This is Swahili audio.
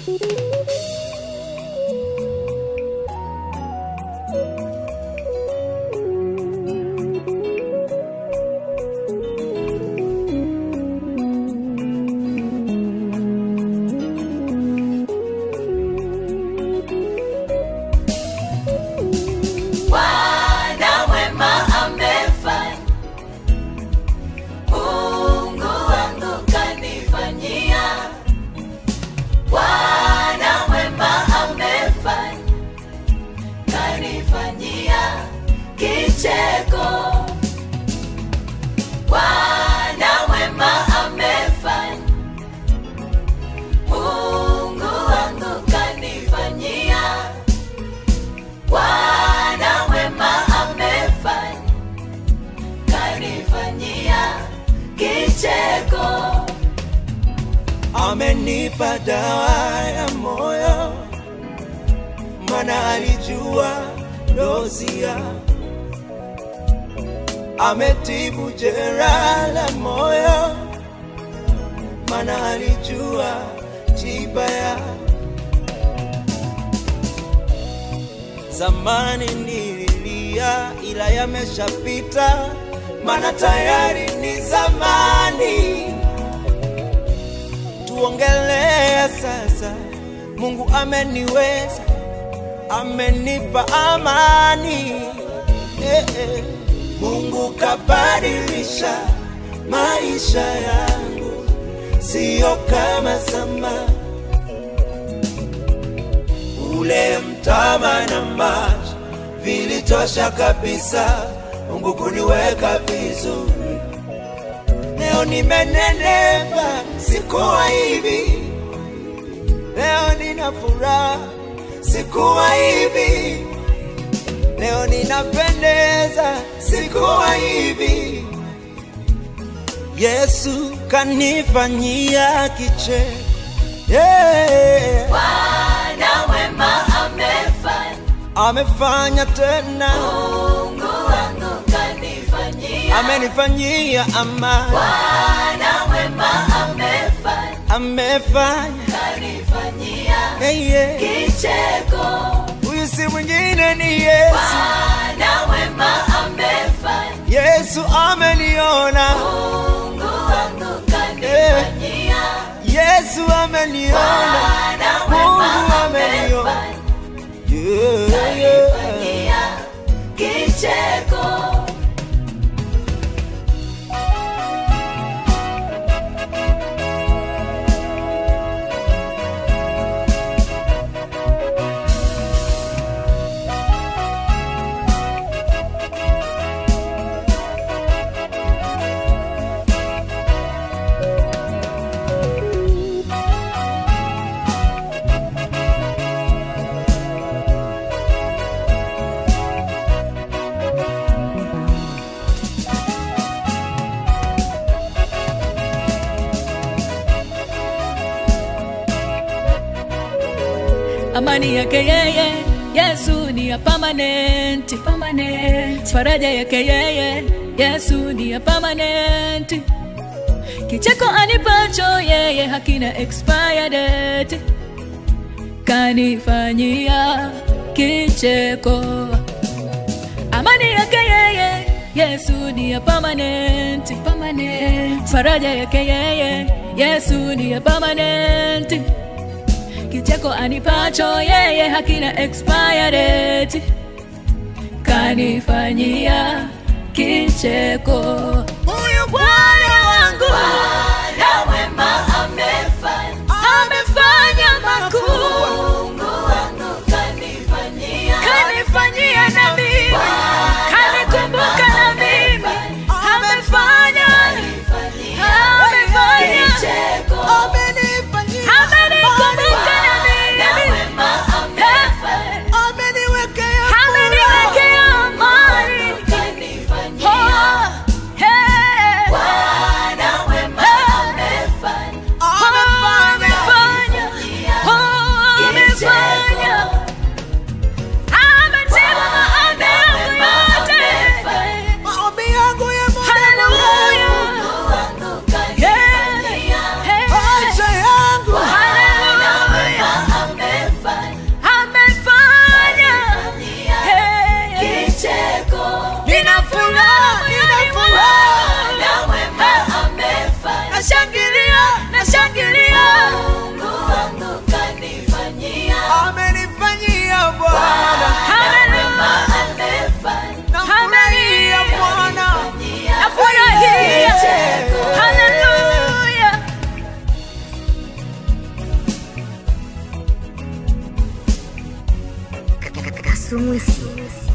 Bwana mwema amefanya, Mungu wangu kanifanyia. Bwana mwema amefanya, kanifanyia kicheko. Bwana mwema amefanya, Mungu wangu kanifanyia. Bwana mwema amefanya, kanifanyia kicheko. amenipa dawa ya moyo, mana alijua dozia. Ametibu jeraha la moyo, mana alijua tiba ya zamani. Nililia ila yameshapita, mana tayari ni zamani tuongelea sasa. Mungu ameniweza, amenipa amani eh, eh. Mungu kabadilisha maisha yangu, sio kama zamani. Ule mtama na maji vilitosha kabisa, Mungu kuniweka vizuri. Leo nimenenepa, sikuwa hivi. Leo nina furaha, sikuwa hivi. Leo ninapendeza, sikuwa hivi. Yesu kanifanyia kicheko, yeah. Bwana mwema amefanya, Amefanya tena, Mungu wangu kanifanyia. amenifanyia amani, Bwana mwema amefanya, amefanya kanifanyia hey, yeah. kicheko. Huyu si mwingine ni Yesu. Bwana mwema amefanya, Yesu ameniona, Mungu wangu kanifanyia. Yesu ameniona, Bwana Mungu mwema ameniona. amefanya, Yeah, yeah. kanifanyia kicheko. amani yake yeye yesu ni ya permanent. Permanent. faraja yake yeye yesu ni ya permanent. kicheko anipacho yeye hakina expire date kanifanyia kicheko amani yake yeye yesu ni ya permanent. Permanent. faraja yake yeye yesu ni ya permanent kicheko anipacho yeye hakina expire date kanifanyia kicheko huyu bwana wangu Bwana mwema amefanya, amefanya makuu Mungu wangu kanifanyia. kanifanyia na mimi kanikumbuka na mimi amefanya amefanya Kicheko. amenikumbuka na Bwana mimi mwema amefanya, Ameniwekea ameniwekea amani kanifanyia. Oh, hey. Bwana mwema amefanya, Mwisu Mwisu